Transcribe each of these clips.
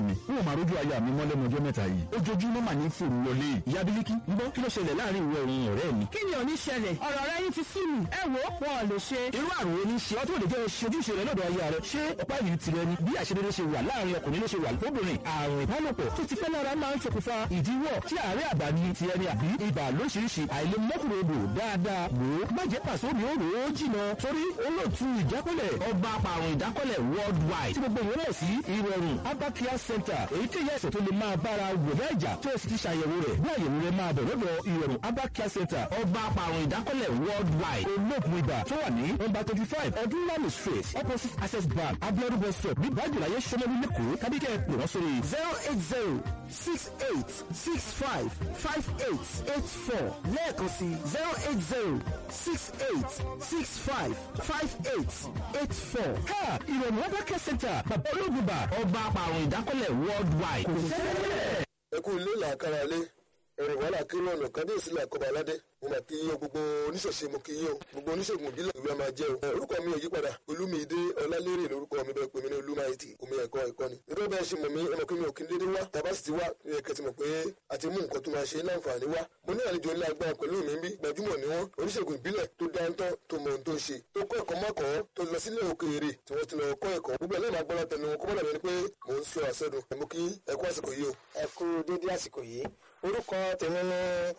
mi n ò máa rójú aya mi mọ́ lẹ́nu ọjọ́ mẹ́ta yìí ojoojúmọ́ mà ní fòrò wọlé ìyá bílíkì ń bọ́ kí ló ṣẹlẹ̀ láàrin ìwọ òun ọ̀rẹ́ mi. kí ni ò ní ṣẹlẹ̀ ọ̀rọ̀ rẹ yín ti sú mi ẹ wo wọn ò lè ṣe. irú àrùn wo ni ṣe ọ́ tó lè jẹ́ ṣojúṣe rẹ lọ́dọ̀ aya rẹ ṣé ọ̀pá yìí tirẹ̀ ni bí àṣedédé ṣe wà láàrin ọkùnrin ló ṣe wà lóbìnrin àrùn ìbálòpọ̀ tó ti pẹ́ lára máa ń ṣokùnfà ìdíwọ́ tí àárẹ̀ àbá ni tiẹ̀ ni àbí ibà lóṣìṣì àìlèmọ́kùnrin odò dáadáa wò ó má jẹ́ pàṣẹ omi ó rò ó jìnà torí olóòtú ìjákọ́lẹ̀ ọba apàrùn ìdákọ́lẹ̀ worldwide tí gbogbo ìwé náà sí ìrọ̀rùn abakia center èyí tí ìyá ẹ̀sẹ̀ tó lè máa bára wòlé ẹ̀jà tó o sì ti ṣàyẹ̀wò rẹ̀ bí àyẹ̀wò rẹ̀ máa bẹ̀ lọ́dọ̀ ìrọ̀rùn abakia center ọba apàrùn ìdákọ́lẹ̀ worldwide olóògùn ibà tó wà ní nọ́mbà twenty five ọdúnlami street opposite access bank abiodun bus stop ní bájúláyé sọmọlú lẹ́kọ̀ọ́ kábíkẹ́ pè wọ́n sórí zero eight zero six eight six five five eight eight four lẹ́ẹ̀kan sí zero eight zero six eight six five five eight eight four. ha ìrọ̀rùn abakia center bàbá olóògùn ibà ọba apàrùn ìdákọ́lẹ̀ worldwide kò sẹ́lẹ̀. ẹ kú ilé làákàrà lé ẹrìn wàhálà kiri ọ̀nà kábíyèsí làkọ́bà aládé mo mà kí yín o gbogbo oníṣẹ̀ṣe mo kí yín o gbogbo oníṣègùn ìbílẹ̀ ìlú máa jẹ́ o. ẹ, orúkọ mi ò yí padà olúmídé ọlálérè lórúkọ mi bẹ́ẹ̀ pé mi ní olúmáìtì omi ẹ̀kọ́ ẹ̀kọ́ ni. nígbà bẹ́ẹ̀ ṣe mọ̀ mí ẹ mọ̀ pé mi ò kí n dédé wá tàbá sì ti wá ní ẹ̀kẹ́ ti mọ̀ pé a ti mú nǹkan tó máa ṣe láǹfààní wá. mo ní àlejò ńlá agbára pẹ̀lú mi bí gbajúmọ̀ ni wọ́n oníṣègùn ìbílẹ̀ tó dáńtọ́ tó mọ ohun tó ń ṣe tó kọ́ ẹ̀kọ́ mọ́kọ́ tó lọ sílẹ̀ òkèèrè tí wọ́n ti lọ kọ́ ẹ̀kọ́ gbogbo ẹ̀ náà máa gbọ́dọ̀ tẹnu wọn kó mọ́dà bẹ́ẹ̀ ni pé mò ń sọ àṣẹdùn ẹ̀ mú kí ẹ̀kọ́ àsìkò yìí o. ẹ kú dédé àsìkò yìí orúkọ tèmi ni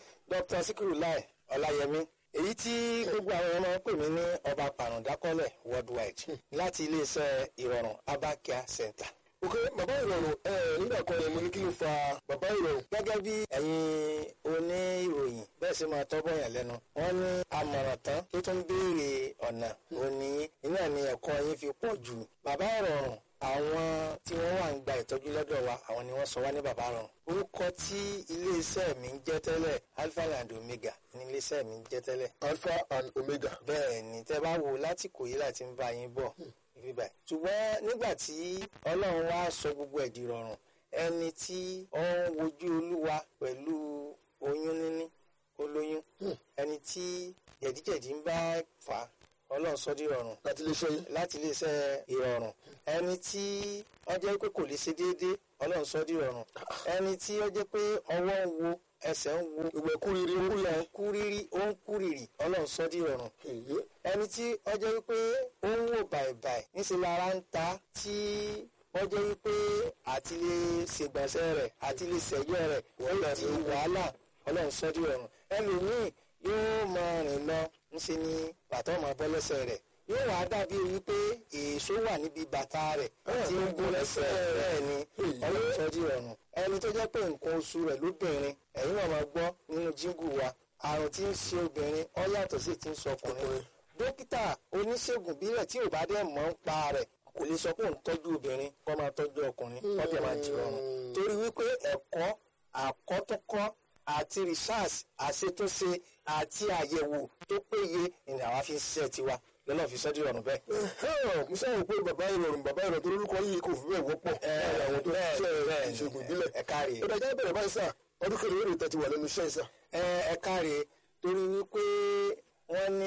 dr sikiru lai ọláyẹmí èyí tí gbogbo àwọn ọmọ pè mí ní ọba pàrọ̀dákọ́lẹ̀ worldwide láti iléeṣẹ́ ìrọ̀rùn abakia center. ok bàbá ìrọ̀rùn ẹ nígbà kan ni mo ní kí ló fa bàbá ìrọ̀rùn. gẹ́gẹ́ bí ẹ̀yin oníròyìn bẹ́ẹ̀ sì máa tọ́bọ̀ yàn lẹ́nu wọ́n ní àmọ̀ràn tán tó tún béèrè ọ̀nà òní iná ni ẹ̀kọ́ yín fi pọ̀ jù bàbá ìrọ̀rùn àwọn tí wọ́n wà ń gba ìtọ́jú lọ́dọ̀ wa àwọn ni wọ́n sọ wá ní bàbá rọrùn orúkọ tí iléeṣẹ́ mi ń jẹ́ tẹ́lẹ̀ alpha and omega ní iléeṣẹ́ mi ń jẹ́ tẹ́lẹ̀ alpha and omega. bẹ́ẹ̀ ni tẹ́ bá wò láti kò yí láti ń bá yín bọ̀ ibi báyìí ṣùgbọ́n nígbà tí ọlọ́run wá sọ gbogbo ẹ̀ di rọrùn ẹni tí ó ń wojú olúwa pẹ̀lú oyún níní olóyún ẹni tí jẹ̀díjẹ̀dí ń bá fà á ọlọ́run sọ di rọrùn láti lè ṣe yín. láti iléeṣẹ́ ìrọ̀rùn ẹni tí ó jẹ́ pé kò lè ṣe déédéé ọlọ́run sọ di rọrùn ẹni tí ó jẹ́ pé ọwọ́ ń wo ẹsẹ̀ ń wo gbogbo ẹ̀kú riri ń kú yẹn. kúrírí ó ń kúrìrì ọlọ́run sọ di rọrùn èyí ẹni tí ó jẹ́ wípé ó ń wò bàìbàì níṣẹ́ lára ń ta tí wọ́n jẹ́ wípé àti lè ṣègbọ̀nsẹ̀ rẹ̀ àti lè ṣẹ̀yọ́ rẹ̀ ó di wàhálà ọlọ́run sọ di rọrùn ẹlòmíì yóò máa rìn lọ ńṣe ni bàtà ọmọ bọ́ lẹ́sẹ̀ rẹ̀ yóò wá dàbí wípé èso wà níbi bàtà rẹ̀ tí ń bó lẹ́sẹ̀ bẹ́ẹ̀ ni ọlọ́run sọ di rọrùn ẹni tó jẹ́ pé nǹkan oṣù rẹ̀ lóbìnrin ẹ̀yin náà máa gbọ́ nínú jíngù wa àrùn tí ń ṣe obìnrin ó yàtọ̀ sí ti ń sọ ọkùnrin dókítà oníṣègùn bílẹ̀ tí ò bá dẹ̀ mọ̀ ń pa rẹ̀ kò lè sọ pé òun tọ́jú obìnrin kó máa tọ́jú ọkùnrin kó dẹ̀ máa jìrọ̀rùn torí wípé ẹ̀kọ́ àkọ́túnkọ́ àti research àṣetúnṣe àti àyẹ̀wò tó péye ni àwa fi ń ṣiṣẹ́ tiwa lọ́nà fi sọ́dí ọ̀run bẹ́ẹ̀. Ẹ̀hẹ́n, mo sábà pé bàbá ìrọ̀rùn bàbá ìrọ̀rùn tó lórúkọ yìí kò fi bẹ́ẹ̀ wọ́pọ̀ láàrin àwọn tó ń ṣe ìṣègùn ìbílẹ̀. ẹ káre ó dájọ́ bẹ̀rẹ̀ báyìí sà ọdún kẹrin lórí ìtẹ́tí wà lẹ́nu iṣẹ́ ìsà. ẹ ẹ káre torí wípé wọ́n ní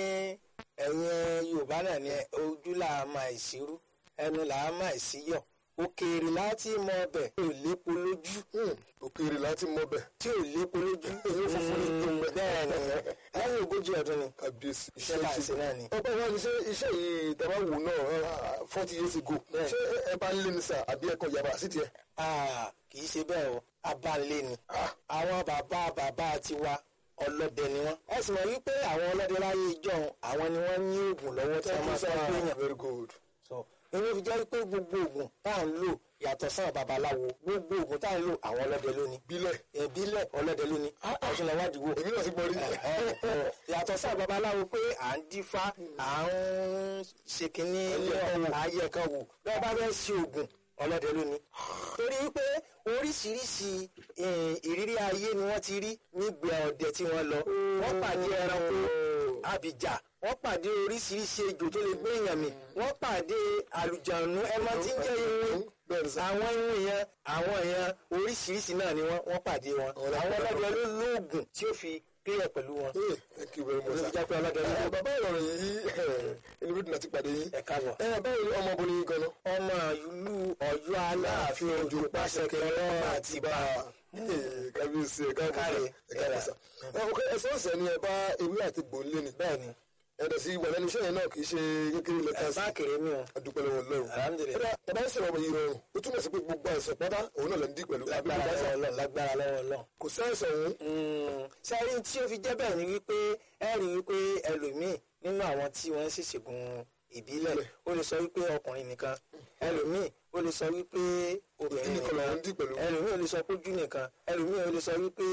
ẹ̀yin Yorùbá náà ní ojú là á máa ìṣirú ẹnu là á máa ìṣíyọ̀ òkèèrè láti mọ ọbẹ̀ tí ò lépo lójú òkèèrè láti mọ bẹ̀. tí ò lépo lójú Èyí ò funfun ní tó ń bẹ. bẹ́ẹ̀ ni lẹ́yìn ogójì ọdún ni kábíyèsí iṣẹ́ là ń ṣe náà ni. ọgbà wa ni ṣé iṣẹ́ yìí tàbá wò náà forty years ago Bẹ́ẹ̀. ṣé ẹ bá ń lé ní sà àbí ẹ̀kọ́ yàrá sí tiẹ̀. Ah, kì í ṣe bẹ́ẹ̀ o abalẹ̀ ni àwọn bàbá bàbá tiwa ọlọ́dẹ ni wọ́n. ẹ sì mọ̀ wípé àwọn ọlọ́dẹ láyé ìjọ́un àwọn ni wọ́n ní oògùn lọ́wọ́ tí wọ́n máa fẹ́ gbéyàn. very good. so inú fi jẹ́ pé gbogbo oògùn tá à ń lò yàtọ̀ sáà babaláwo gbogbo oògùn tá à ń lò àwọn ọlọ́dẹ lónìí. bílẹ̀ ìbílẹ̀ ọlọ́dẹ lónìí ọ̀ṣun lọ́wọ́ àdìgbò. èmi náà ti gbọ́ rí. yàtọ̀ sáà babaláwo pé à ń dífá à ń ṣe kínní ayé kan wò bẹ́ẹ̀ bá fẹ́ ṣe oògùn ọlọ́dẹ lónìí. torí pé oríṣiríṣi eh, ìrírí ayé ni wọ́n ti rí nígbà ọdẹ tí wọ́n lọ wọ́n pàdé ẹranko abìjà wọ́n pàdé oríṣiríṣi ejò tó lè gbé èèyàn mì wọ́n pàdé àlùjànnú ẹmọ tí ń jẹ́ irun bẹ́ẹ̀ sà. àwọn irun yẹn àwọn yẹn oríṣiríṣi náà ni wọ́n wọ́n pàdé wọn àwọn ọlọ́dẹ ló lóògùn tí ó fi clear pẹ̀lú wọn. Hey, thank you very much. olùjẹ́ pé ọlọ́dẹ ní Ẹ, bàbá ìrọ̀rùn yìí inú bí dùn àti pàdé yín. ẹ káàbọ̀. ẹ báwo ni ọmọbìnrin yìí gan-an. ọmọ ìlú ọ̀yọ́ aláàfin ojú pàṣẹ kẹrẹ àti bá a. kábíyèsí ẹ káàbọ̀ Káre, ẹ káàbọ̀ sà. ẹ ọkọ ẹsẹ ọsẹ ni ẹ bá ewé àti gbòǹlé ni. bẹ́ẹ̀ni ẹ̀dọ̀ sí ìwà lẹ́nu iṣẹ́ yẹn náà kì í ṣe kékeré lẹ́ka sí. bá kéré mi o. adúpẹ́ lọ́wọ́ lọ́rùn. Alhamdulillah. ẹ̀dá ẹ̀dá ń sọ̀rọ̀ ọmọ yìí rọrùn ó túmọ̀ sí pé gbogbo àìsàn pátá òun náà lè ń dí pẹ̀lú. lágbára lọ́wọ́ Ọlọ́run lágbára lọ́wọ́ Ọlọ́run. kò sí àìsàn òun. sẹ́rí tí ó fi jẹ́ bẹ́ẹ̀ ni wípé ẹ rí wípé ẹlòmíì nínú àwọn tí wọ́n ń ṣèṣègùn ìbílẹ̀ ó lè sọ wípé ọkùnrin nìkan ẹlòmíì ó lè sọ wípé obìnrin nìkan nìkan lòun dì pẹ̀lú. ẹlòmíì ó lè sọ pójú nìkan ẹlòmíì ó lè sọ wípé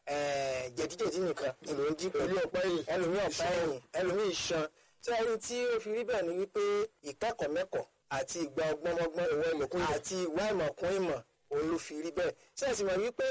eh, jẹ̀díjẹ̀dí nìkan ló ń dí pẹ̀lú Ẹlòmíì ọ̀pá ẹ̀yìn. ẹlòmíì ọ̀pá ẹ̀yìn ẹlòmíì iṣan sẹ́rí tí ó fi rí bẹ́ẹ̀ ni wípé ìkẹ́kọ̀ọ́ mẹ́kọ̀ọ́ àti ìgbà ọgbọ́nmọ́gbọ́n Ìwà ìmọ̀kún ìmọ̀. àti ìwà ìmọ̀kún ìmọ̀ òun ló fi rí bẹ́ẹ̀ sẹ́ẹ̀sì mọ̀ wípé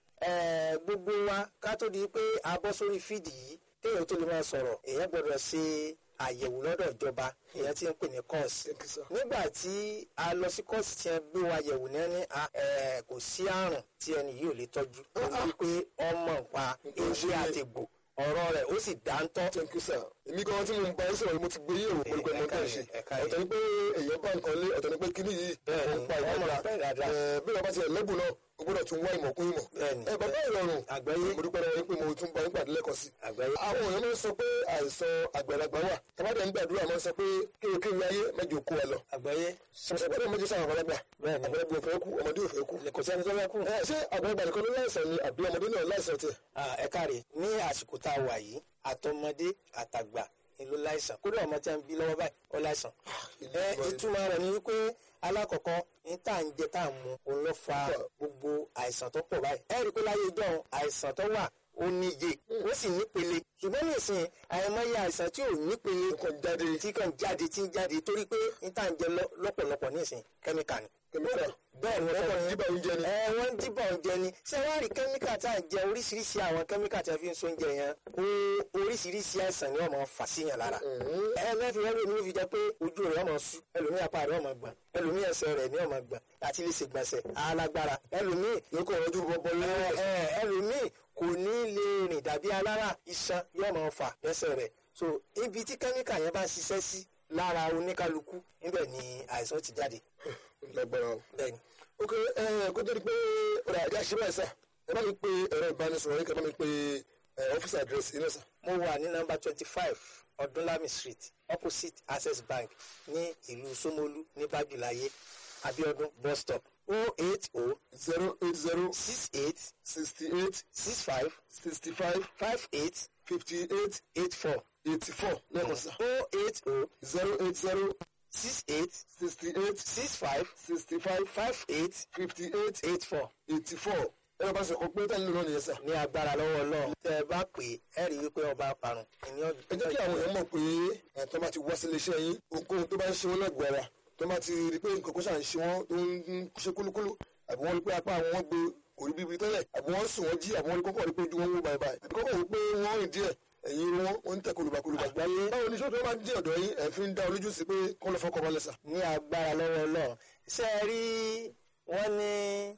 eh, gbogbo wa ká tó di pé a bọ́ sórí fídì yìí téèyàn tó lè máa sọ̀rọ̀ èèyàn gbọ́dọ̀ ṣe àyẹ̀wò lọ́dọ̀ ìjọba èèyàn ti ń pè ní kọ́ọ̀sì Thank you, sir. nígbà tí a lọ sí kọ́ọ̀sì tí wọ́n gbé wa yẹ̀wò ní ẹni a- eh, kò sí àrùn tí ẹni yìí ò lè tọ́jú ó wípé ọmọ nǹpa ewé àtẹ̀gbò ọ̀rọ̀ rẹ̀ ó sì dáńtọ́ thank you sir. èmi gan tí mo ń bá yín sọ̀rọ̀ mo ti gbé yẹ̀wò pẹ̀lú pẹ̀lú ọmọdé ṣe. ẹ̀ka yìí. ọ̀tọ̀ ni pé èèyàn bá nǹkan lé ọ̀tọ̀ ni pé kíní yìí Bẹ́ẹ̀ni, ó ń pa ọmọ ìmọ̀ rẹ̀ bẹ́ẹ̀ dáadáa. Ẹ, bí wọ́n bá ti ẹ̀lẹ́bùn náà o gbọ́dọ̀ tún wá ìmọ̀ kún ìmọ̀. Bẹ́ẹ̀ni. ẹ bàbá ìrọ̀rùn Àgbáyé. mo dúpẹ́ lọ́wọ́ yín pé mo tún bá yín pàdé lẹ́kọ̀ọ́ sí. àgbáyé àwọn èèyàn máa ń sọ pé àìsàn àgbàlagbà wà tàbádẹ́ ń gbàdúrà máa ń sọ pé kéwékéwé ayé mẹ́jọ kó wa lọ. àgbáyé sọ̀sọ̀gbọ́dọ̀ méjì sáwọn àgbàlagbà Bẹ́ẹ̀ni. àgbàlagbà ò fẹ́ kú ọmọdé ò fẹ́ kú. kò sẹ́ni tó fẹ́ kú. ẹ ṣé àgbàlagbà nìkan ló láìsàn ni àbí ọmọdé náà láìsàn tiẹ̀. Ah, ẹ káre ní àsìkò tá a wà yìí àtọmọdé àtàgbà ni ló láìsàn kódà ọmọ tí a ń bí lọ́wọ́ báyìí ó láìsàn. ẹ ìtumọ̀ rẹ̀ ni wípé alákọ̀ọ́kọ́ ní tá à ń jẹ tá à ń mu òun ló fa gbogbo àìsàn tó pọ̀ báyìí. ẹ rí i pé láyé ìjọ àìsàn tó wà ó níye ó sì nípele ṣùgbọ́n nísìnyí àìmọye àìsàn tí ò nípele kàn jáde tí kàn jáde tí ń jáde torí pé ní tá à ń jẹ lọ- lọ́pọ̀lọpọ̀ nísìnyí kẹ́míkà ni. kẹ́míkà bẹ́ẹ̀ ni wọ́n kàn wọ́n díbà oúnjẹ ni. ẹ wọ́n ń dìbò oúnjẹ ni ṣé wọ́n rí kẹ́míkà tá à ń jẹ oríṣiríṣi àwọn kẹ́míkà tí a fi ń sóúnjẹ yẹn ó oríṣiríṣi àìsàn ni wọ́n máa fà síyàn lára. ẹ mẹ́fì rẹ́ lómi ló fi jẹ́ pé ojú rẹ̀ ọmọ sú ẹlòmíì apá rẹ̀ ọmọ gbọ̀n ẹlòmíì ẹsẹ̀ rẹ̀ ní ọmọ gbọ̀n àti lè ṣègbọ̀nsẹ̀ alágbára ẹlòmíì yóò kọ́ ọdún bọ́bọ́ ẹ lẹ́wọ̀n. ẹ ẹlòmíì kò ní lè rìn dàbí alára iṣan yóò máa fà lẹ́sẹ̀ rẹ̀ so ibi tí kẹ́míkà yẹn bá ṣiṣẹ́ sí lára oníkálukú níbẹ̀ ni àìsàn ti jáde lágbára o. bẹ́ẹ̀ ni. ok ẹ kó tó di pé ọ̀rọ̀ àjà ṣe báyìí sà ẹ bá mi pe ẹ̀rọ ìbánisọ̀rọ̀ yín kí ẹ bá mi pe ẹ, ọ́fíìsì àdírẹ́sì yín náà sà. mo wà ní nọ́mbà twenty five ọdúnlami street opposite access bank ní ìlú Ṣómólú ní bájúláyé abiodun bus stop o eight o zero eight zero six eight sixty eight six five sixty five five eight fifty eight eight four eighty four lẹ́ẹ̀kan sà. o eight o zero eight zero six eight sixty eight six five sixty five five eight fifty eight eight four eighty four ẹ̀rọ bá sọ̀kọ̀ pé tẹ́lẹ̀ lónìí yẹn sà. ní agbára lọ́wọ́ Ọlọ́run tẹ́ ẹ bá pè é ẹ rí i pé ọba parun ìní ẹ jẹ́ kí àwọn èèyàn mọ̀ pé ẹ̀ tó bá ti wá sílé iṣẹ́ yín ohunkóhun tó bá ń ṣe wọ́n lẹ́gbọ̀ọ́ ara tó bá ti rí i pé nǹkan kó ṣà ń ṣe wọ́n tó ń ṣe kúlúkúlú àbí wọ́n rí pé apá àwọn wọn gbé kò rí bíbi tẹ́lẹ̀ àbí wọ́n sùn wọ́n jí àbí wọ́n rí kọ́kọ́ rí pé ojú wọn wó báyìí báyìí àbí kọ́kọ́ rí pé wọ́n rìn díẹ̀ ẹ̀yìn irun wọn wọ́n ń tẹ̀ kolùbàkolùbà. Àgbáyé. báwo ni sọ́dọ̀ bá dé ọ̀dọ̀ yín ẹ̀ fi ń dá olójú sí pé kọ́ lọ fọkọ̀ balẹ̀ sà. ní agbára lọ́wọ́ Ọlọ́run ṣé ẹ rí wọ́n ní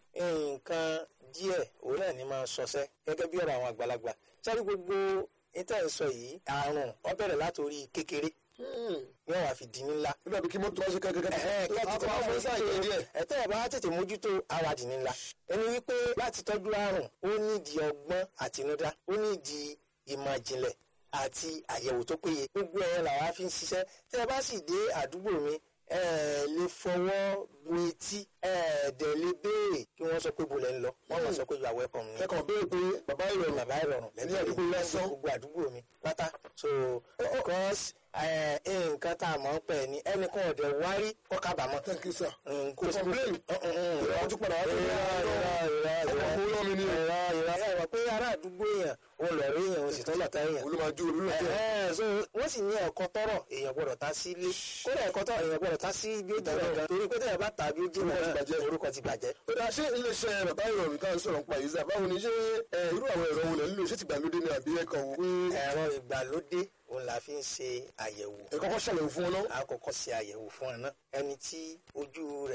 nǹkan díẹ̀ òun náà ní máa sọsẹ́ gẹ́gẹ́ bí ọ̀rọ̀ àwọn àgbàlagbà sáré gbogbo níta ẹ̀ sọ yìí àrùn ó bẹ̀rẹ̀ látòrí kékeré ní wàá fi di ní ńlá. nígbà bí kí mọ́tò wá ṣe kẹ́kẹ́kẹ́ ẹ̀tẹ́ ẹ̀ bá tètè mójútó awàdì ní ńlá ẹni wípé láti tọ́jú àrùn ó nídìí ọgbọ́n àtinúdá ó nídìí ìmọ̀ ìjìnlẹ̀ àti àyẹ̀wò tó péye gbogbo ẹ̀ làwa fi ń ṣiṣẹ́ tẹ́ ẹ bá sì dé àdúgbò mi ẹ lè fọwọ́ bu etí ẹ dẹ̀ lè béèrè kí wọ́n sọ pé bo lẹ́ ń lọ wọ́n mọ̀ sọ pé you are welcome ni kẹ́kọ̀ọ́ béèrè pé bàbá ìrọ̀rùn bàbá ìrọ̀rùn ní àdúgbò lásán. gbogbo àdúgbò mi pátá so because eh, nǹkan tá a mọ̀ ń pẹ̀ ni ẹnìkan ọ̀dẹ̀ wárí kọ́ kábàámọ̀ thank you sir. kò sí complain. ìrọ̀ tún padà wá irọ́ irọ́ irọ́ ọkọ̀ owó lọ́mi ni irọ́ irọ́ ẹ wọ pé ará àdúgbò èèyàn ó lọ rí èèyàn ó sì tán lọ́ta èèyàn olùmọ̀jú olùlọ́tẹ̀. Ẹ̀hẹ́n, so wọ́n sì ní ẹ̀kọ́ tọrọ èèyàn gbọ́dọ̀ ta sí ilé kódà ẹ̀kọ́ tọrọ èèyàn gbọ́dọ̀ ta sí bí ó jìnnà gan torí pé tẹ̀yàn bá ta bí ó jìnnà Orúkọ ti bàjẹ́. gan orúkọ ti bàjẹ́. ó dáa ṣé iléeṣẹ́ bàbá ìrọ̀rùn tá à ń sọ̀rọ̀ nípa yìí sà báwo ni ṣé ẹ, irú àwọn ẹ̀rọ wo lẹ̀ ń lò ṣé ti gbàlódé ni àbí ẹ̀kọ́ wò pé ẹ̀rọ ìgbàlódé òun la fi ń ṣe àyẹ̀wò ẹ kọ́kọ́ ṣàlàyé fún wọn náà. àkọ́kọ́ ṣe àyẹ̀wò fún ẹ náà ẹni tí ojú rẹ̀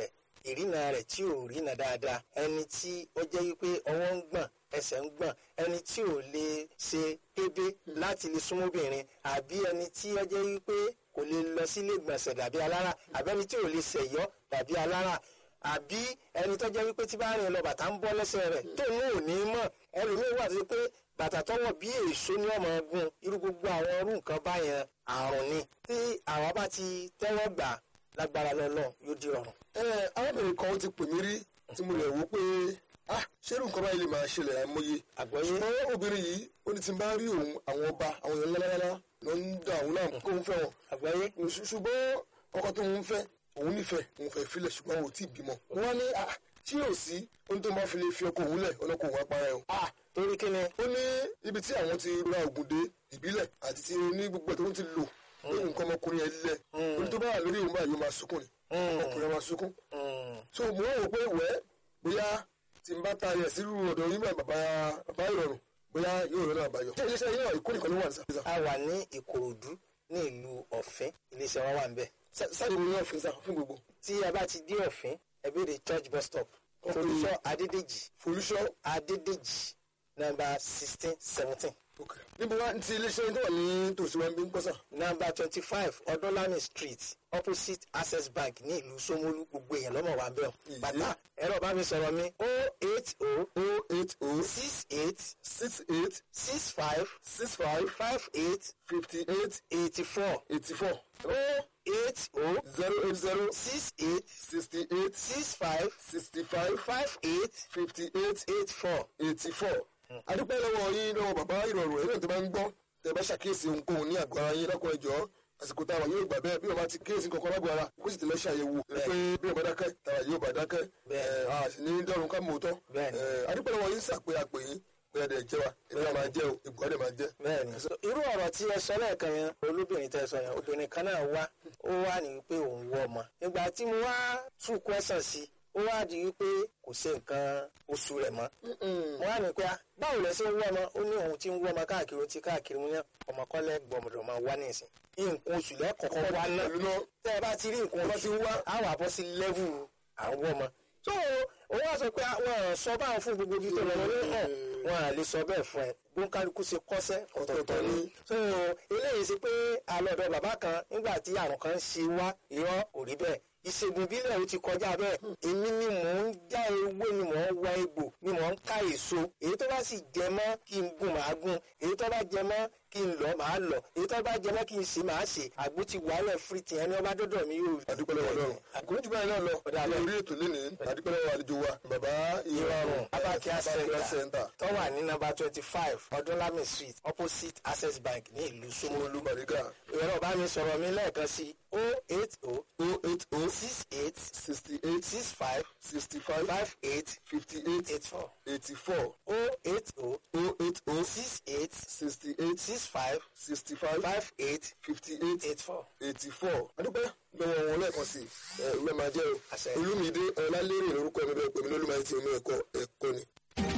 ìrìnà rẹ̀ tí ò rìnà dáadáa ẹni tí ó jẹ́ wípé ọwọ́ ń gbọ̀n ẹsẹ̀ ń gbọ̀n ẹni tí ò lè ṣe kébé láti lè súnmọ́bìnrin àbí ẹni tí ó jẹ́ wípé kò lè lọ sílé gbọ̀nsẹ̀ dàbí alára àbí ẹni tí ò lè ṣẹ̀yọ́ dàbí alára àbí ẹni tó jẹ́ wípé tí bá rìn lọ bàtà ń bọ́ lẹ́sẹ̀ rẹ̀ tó ní ò ní mọ̀ ẹlòmíín wà tó pé bàtà tọwọ́ bí èso ní ọmọ ogun irú gbogbo àwọn irú nǹkan báyẹn àrùn ni tí àwa bá ti tẹ́wọ́ gbà lágbára lọ́lọ́ yóò di ọ̀run. ẹ arábìnrin kan ó ti pè mí rí tí mo lè wò pé ah ṣé irú nǹkan báyìí lè máa ṣẹlẹ̀ àìmọye àgbọ́yé ṣùgbọ́n obìnrin yìí ó ní tí n bá rí òun àwọn ọba àwọn èèyàn lálálálá ló ń da òun náà kó òun fẹ́ wọn àgbọ́yé Ṣù- ṣùgbọ́n ọkọ tó ń fẹ́ òun nífẹ̀ẹ́ òun fẹ́ filẹ̀ ṣùgbọ́n òun ò tí ì bímọ. wọ́n ní ah tí yóò sí ohun tó máa fi lè fi ọkọ òun lẹ̀ ọlọ́kọ òun apara ẹ̀ o. ah torí kí ni ó ní ibi tí àwọn ti ra ògùn dé ìbílẹ̀ àti ti ní gbogbo ẹ̀ tó ń ti lò lórí nǹkan ọmọkùnrin yẹn lẹ̀ ohun tó bá wà lórí òun báyìí ó máa sunkún ni ọkùnrin yẹn máa sunkún. Mm, so mo rò pé wẹ́ bóyá tí n bá ta ẹ̀ sírú ọ̀dọ̀ yín bá bàbá bàbá ìrọ̀rùn bóyá yóò rẹ̀ náà àbáyọ. ṣé iléeṣẹ́ yín náà ìkó nìkan ló wà ní sàfihàn? a wà ní ìkòròdú ní ìlú ọ̀fìn iléeṣẹ́ wa wà ń bẹ̀ sáàdì mi náà fi sá fún gbogbo. tí a bá ti dé ọ̀fìn ẹ béèrè church bus stop folúṣọ́ adédèjì folúṣọ́ adédèjì nọ́mbà sixteen seventeen níbo wá ti iléeṣẹ́ tó wà ní tòsí wa ń bí ń pọ́sà. nọ́mbà twenty five ọdúnlami street opposite access bank ní ìlú Ṣómólú gbogbo èèyàn lọ́mọ wa ń bẹ̀ ọ́ Ìyé. bàtà ẹ̀rọ bá mi sọ̀rọ̀ mi o eight o o eight o six eight six eight six five six five five eight fifty eight eighty four eighty four o eight o zero eight zero six eight sixty eight six five sixty five five eight fifty eight eight four. eighty four. adúpẹ́ lọ́wọ́ yín lọ́wọ́ bàbá ìrọ̀rùn ẹ̀rọ tó bá ń gbọ́ tẹ̀ bá ṣàkíyèsí ohunkóhun ní àgọ́ ara yín lọ́kọ̀ ẹ̀jọ́ àsìkò táwa yóò gbà bẹ́ẹ̀ bí wọ́n bá ti kíyèsí kankan lágbo ara kó sì ti lọ ṣàyẹ̀wò pé bí wọ́n bá dákẹ́ táwa yóò bá dákẹ́ Bẹ́ẹ̀. ẹ̀, a sì ní dọ́run ká mọ̀ ọ́ tọ́ Bẹ́ẹ̀ ni. adúpẹ́ lọ́wọ́ yín sàpé àpè yín pé ẹ̀dẹ̀ jẹ́ wa èmi náà máa jẹ́ o ìgbọ́ dẹ̀ máa jẹ́. bẹ́ẹ̀ni so irú ọ̀rọ̀ tí ẹ sọ lẹ́ẹ̀kan yẹn olóbìnrin tẹ sọ yẹn obìnrin kan náà wá ó wá ní wípé òun wọ ọmọ ìgbà tí mo wá tú kwẹsàn sí ó wá di wípé kò ṣe nǹkan oṣù rẹ̀ mọ́ mo wá ní pé ah, báwo lẹ ṣe ń wọ ọmọ ó ní òun ti ń wọ ọmọ káàkiri ó ti káàkiri mo ní ọmọkọlẹ gbọmọdọ máa wá ní ìsìn nǹkan oṣù lẹ́kọ̀ọ́kọ́ wá náà pẹ̀lú náà tẹ́ ẹ bá ti rí nǹkan oṣù wá á wà bọ́ sí lẹ́vù àwọn ọmọ so òun wá sọ pé wọn sọ báwọn fún gbogbo ibi tó lọ wọn ní hàn wọn à lè sọ bẹ́ẹ̀ fún ẹ gbóńkálukú ṣe kọ́sẹ́ ọ̀tọ̀ọ̀tọ̀ ni so eléyìí sí pé àlọ́dọ̀ bàbá kan nígbà tí àrùn kan ṣe wá irọ́ kò rí bẹ́ẹ̀ ìṣègùn ìbílẹ̀ ó ti kọjá bẹ́ẹ̀ èmi ni mò ń já ewé ni mò ń wá egbò ni mò ń ká èso èyí tó bá sì jẹ mọ́ kí n gùn màá gùn èyí tó bá jẹ mọ́ kí n lọ màá lọ èyí tó bá jẹ mọ́ kí n ṣe màá ṣe àgbo ti wàhálẹ̀ fírìtì ẹni ọba dọ́dọ̀ mi yóò rí. adúpẹ́ lọ́wọ́ ọlọ́run àkókò jù báyìí náà lọ lórí ètò lénìí adúpẹ́ lọ́wọ́ àlejò wa bàbá ìrọ̀rùn abakia Abakia center center tó wà ní nọ́mbà twenty five ọdúnlami street opposite access bank ní ìlú Ṣómólú. olú màríkà ìrọ̀ bá mi sọ̀rọ̀ mi lẹ́ẹ̀kan sí o eight o o eight o six eight sixty eight six five sixty five five eight fifty eight eight four eighty four o eight o o eight o six eight sixty eight six five sixty five five eight fifty eight eight four. eighty four adúpẹ́ lọ́wọ́ wọn lẹ́ẹ̀kan sí ẹ ìwé máa jẹ́ o Àṣẹ. olúmídé ọlálérè lórúkọ mi bẹ́ẹ̀ pé mi lólùmọ̀ àti omi ẹ̀kọ́ ẹ̀kọ́ ni.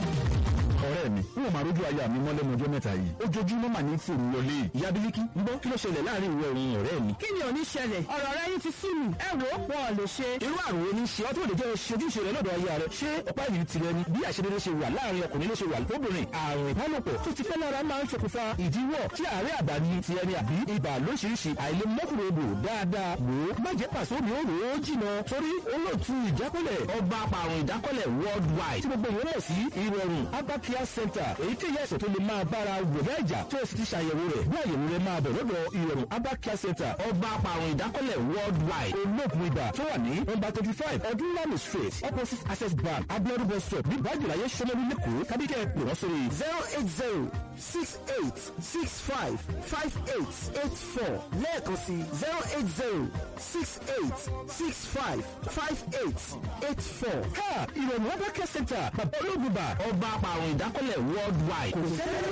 ọ̀rẹ́ mi n ò máa rójú aya mi mọ́ lẹ́nu ọjọ́ mẹ́ta yìí ojoojúmọ́ mà ní fòrò wọlé ìyá bílíkì ń bọ́ kí ló ṣẹlẹ̀ láàrin ìwọ òun ọ̀rẹ́ mi. kí ni ò ní ṣẹlẹ̀ ọ̀rọ̀ rẹ yín ti sú mi ẹ wò ó wọn ò lè ṣe. irú àrùn wo ni ṣe ọ́ tó lè jẹ́ ojúṣe rẹ lọ́dọ̀ aya rẹ ṣé ọ̀pá ìlú tirẹ̀ ni bí àṣedédé ṣe wà láàrin ọkùnrin ló ṣe wà lóbìnrin àrùn ìbálòpọ̀ tó ti pẹ́ lára máa ń ṣokùnfà ìdíwọ́ tí àárẹ̀ àgbà ni ti ẹni àbí ibà lóṣìṣì àìlèmọ́kùnrin odò dáadáa wò ó má jẹ́ pàṣẹ omi ó rò ó jìnà torí olóòtú ìjákọ́lẹ̀ ọba apàrùn ìdákọ́lẹ̀ worldwide tí gbogbo ìwé mọ̀ sí ìrọ̀rùn abakia center èyíkéyìí àìsàn tó lè máa bára wòlé ẹ̀jà tó o sì ti ṣàyẹ̀wò rẹ̀ bí àyẹ̀wò rẹ̀ máa bẹ̀ lọ́dọ̀ ìrọ̀rùn abakia center ọba apàrùn ìdákọ́lẹ̀ worldwide olóògùn ibà tó wà ní nọ́mbà thirty five ọdúnlami street opposite access bank abiodun bus stop ní bájúláyé sọmọlú lẹ́kọ̀ọ́ kábíkẹ́ pè wọ́n sórí zero eight zero six eight six five five eight eight four lẹ́ẹ̀kan sí zero eight zero six eight six five five eight eight four. ha ìrọ̀rùn abakia center bàbá olóògùn ibà ọba apàrùn ìdákọ́lẹ̀ worldwide kò sẹ́lẹ̀